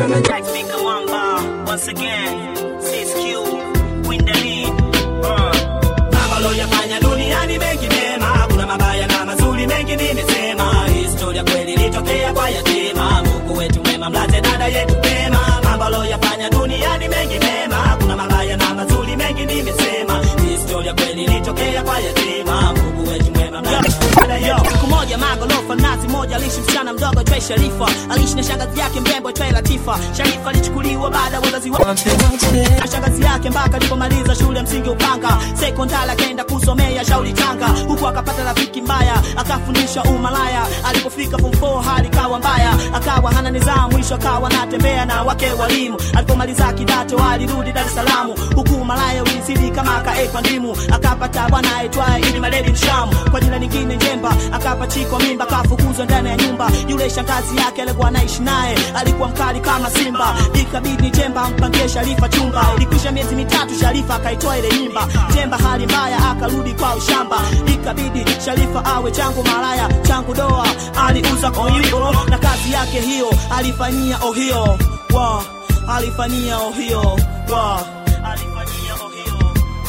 Jack Speaker Mwamba, once again, CSQ, win the lead. Uh. Mambo loyafanya duniani mengi mema, kuna mabaya na mazuri mengi nimesema. Historia kweli ilitokea kwa yatima, Mungu wetu mwema, mlaze dada yetu pema. Mambo loyafanya duniani mengi mema, kuna mabaya na mazuri mengi nimesema. Historia kweli ilitokea kwa yatima, Mungu wetu mwema, mlaze dada yetu. Siku moja magorofa nazi moja aliishi msichana mdogo aitwaye Sharifa, aliishi na shangazi yake mrembo aitwaye Latifa. Sharifa alichukuliwa baada ya wazazi wake na shangazi yake mpaka alipomaliza shule msingi Upanga, sekondari akaenda kusomea Shauri Tanga, huku akapata rafiki mbaya akafundisha umalaya. Alipofika form 4 hali kawa mbaya, akawa hana nidhamu, mwisho akawa anatembea na wake walimu. Alipomaliza kidato alirudi Dar es Salaam, huku umalaya ulizidi kama akaekwa ndimu. Akapata bwana aitwaye Idi Maledi Mshamu, kwa jina lingine Njemba, akapachikwa mimba, akafukuzwa ndani ya nyumba. Yule shangazi yake alikuwa anaishi naye alikuwa mkali kama simba, ikabidi Njemba ampangie Sharifa chumba. Ilikwisha miezi mitatu, Sharifa akaitoa ile mimba. Njemba hali mbaya, akarudi kwa ushamba, ikabidi Sharifa awe changu malaya, changu doa. Aliuza koyo na kazi yake hiyo alifanyia ohio wa alifanyia ohio wa alifanyia ohio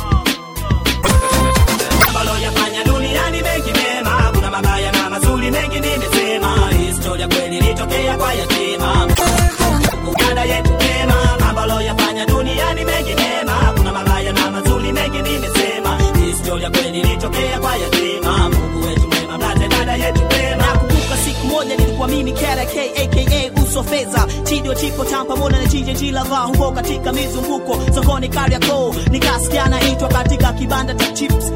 ambalo yafanya duniani mengi mema, kuna mabaya na mazuri mengi nimesema. Historia kweli ilitokea kwa yatima, dada yetu mema, ambalo yafanya duniani mengi mema, kuna mabaya na mazuri mengi nimesema. Historia kweli ilitokea kwa yatima, Mungu wetu mwema, mlate dada yetu mema. Nakumbuka siku moja nilikuwa mimi KRK aka uso fedha chidio chipo tam pamoja na JJG lava huko katika mizunguko sokoni Kariakoo, nikasikia naitwa katika kibanda cha chips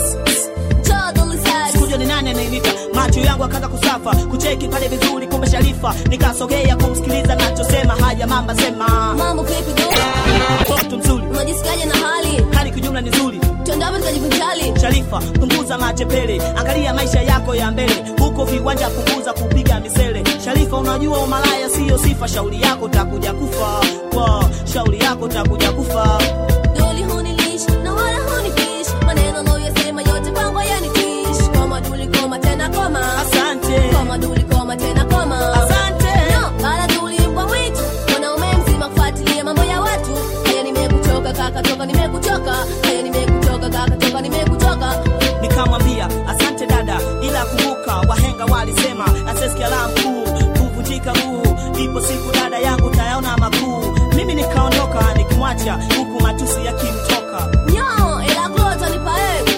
Sikuja ni nani anayenita, macho yangu akaanza kusafa, kucheki pale vizuri, kumbe Sharifa. Nikasogea kumsikiliza nachosema, haya mamba sema, Mambo vipi do? mtoto mzuri, Unajisikiaje na hali? hali kijumla ni nzuri. Tuendapo tukajivinjali. Sharifa, punguza machepele, angalia maisha yako ya mbele, huko viwanja punguza kupiga misele. Sharifa, unajua umalaya siyo sifa, shauri yako takuja kufa, Wow, shauri yako takuja kufa. Doli hunilish na wala hunifish. Maneno unayoyasema yote kwangu yanitish. Koma duli koma tena koma. Asante, Koma duli koma tena koma. asante. No, bala duli mbwa mwitu. Mwanaume mzima kufuatilia mambo ya watu. Haya nimekuchoka kaka toka nimekuchoka. Haya nimekuchoka kaka toka nimekuchoka. nikamwambia asante dada, ila kumbuka wahenga walisema asesikia la mkuu kuvunjika huu, ipo siku dada yangu tayaona makuu. Mimi nikaondoka nikimwacha huku matusi yakimtoka. Nyo, ila glota nipa eh.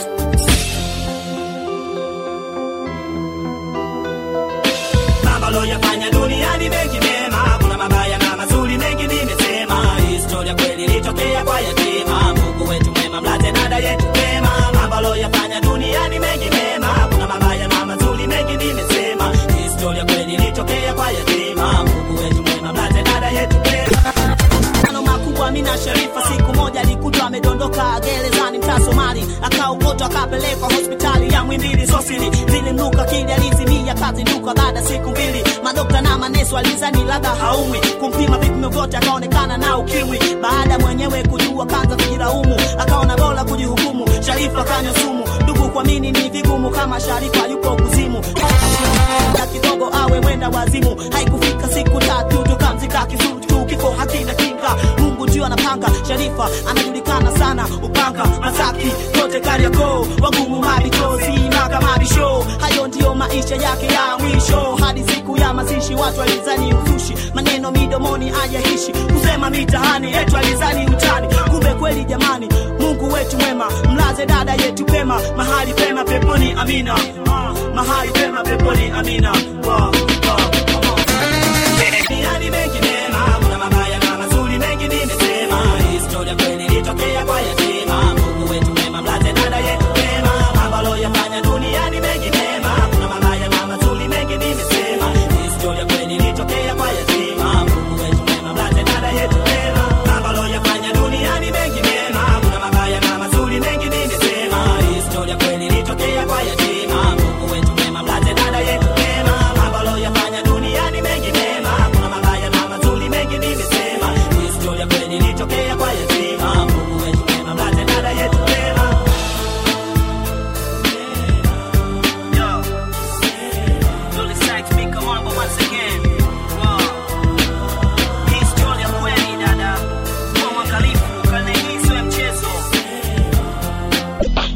Mambo loyafanya duniani mengi mema, kuna mabaya na mazuri mengi nimesema. Historia kweli ilitokea kwa yatima, Mungu wetu mwema, mlate dada yetu mema. Mambo loyafanya duniani mengi mema, kuna mabaya na mazuri mengi nimesema. Historia kweli ilitokea kwa yatima, Mungu wetu mwema, mlate dada yetu mema. Mapambano makubwa mina Sharifa siku moja alikutwa amedondoka gerezani mtaa Somali, akaokotwa akapelekwa hospitali ya Mwimbili Sosili, zilimnuka kili alizimia kazinduka baada siku mbili. Madokta na maneso alizani labda haumwi, kumpima vipimo vyote akaonekana na ukimwi. Baada mwenyewe kujua kanza kujilaumu, akaona bora kujihukumu. Sharifa kanywa sumu, ndugu kuamini ni vigumu kama Sharifa yuko kuzimu na kidogo awe mwenda wazimu. Haikufika siku tatu tukamzika kisutu, kifo hakina kinga, Mungu ndio anapanga. Sharifa anajulikana sana Upanga, Masaki, kote Kariakoo, wagumu mabitozi maka mabisho. Hayo ndiyo maisha yake ya mwisho, hadi siku ya mazishi watu alizani uzushi, maneno midomoni ajaishi, kusema mitahani etu alizani utani, kumbe kweli jamani, Mungu wetu mwema, mlaze dada yetu pema, mahali pema peponi, amina. Ah, mahali pema peponi, amina. Wow, wow, come on. Duniani mengi mema, kuna mabaya na mazuri mengi nimesema. Historia kweli ilitokea kwa yatima, Mungu wetu mwema, mlaze dada yetu pema. Mambo aloyafanya duniani mengi mema, kuna mabaya na mazuri mengi nimesema. Historia kweli ilitokea kwa yatima, Mungu wetu mwema, mlaze dada yetu pema. Mambo aloyafanya duniani mengi mema, kuna mabaya na mazuri mengi nimesema. Historia kweli ilitokea kwa yatima, Mungu wetu mwema, mlaze dada yetu pema. Mambo aloyafanya duniani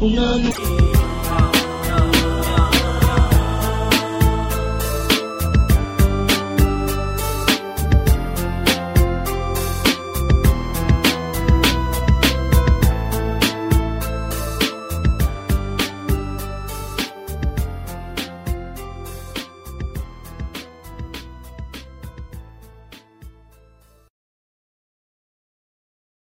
unanu